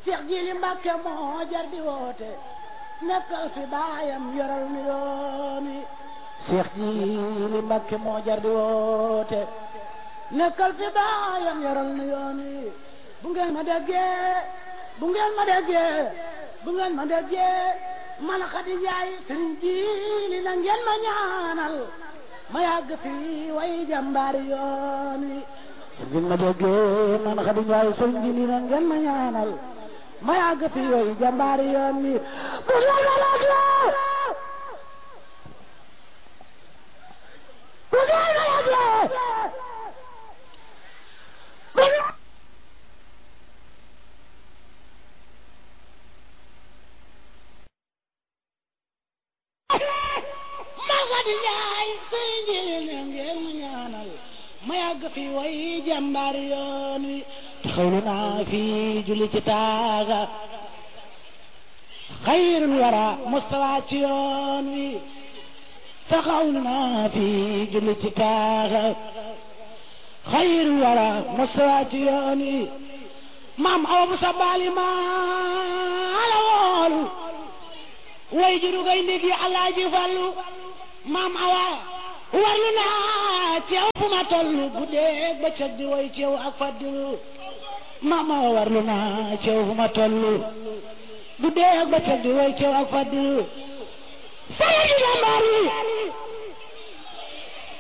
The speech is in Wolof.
Seex Jili Mbàkke moo jar di woote nekkal fi baayam yoral nu yoon wi Seex Jili Mbàkke moo jar di woote nekkal fi baayam yoral nu yoon wi bu ngeen ma déggee bu ngeen ma déggee bu ngeen ma déggee man Xadi Njaay Sëriñ Jili na ngeen ma ñaanal ma yàgg fi way jàmbaari yoon wi bu ngeen ma déggee man Xadi Njaay Sëriñ Jili na ngeen ma ñaanal ma yàgg fi way jàmbaari yoon wi bu ngeen ma déggee bu ngeen ma déggee bu ngeen Xadi Njaay Sëriñ Jili na ngeen ma ñaanal ma yàgg fi way jàmbaari yoon wi taxawlu naa fi julli ci taaga xayrul wara mustawa ci yoon wi taxawlu naa fi julli ci taaga xayrul wara mustawa ci yoon wi maam awa bu sa baali maa la woolu way juru gay ndég yi alaaji fallu maam awa warlu naa ceew fu ma tollu guddeeg bëccëg di way ceew ak faddilu maam awa warlu naa ceew fu ma tollu guddeeg bëccëg di way ceew ak faddilu sala di jàmbaar yi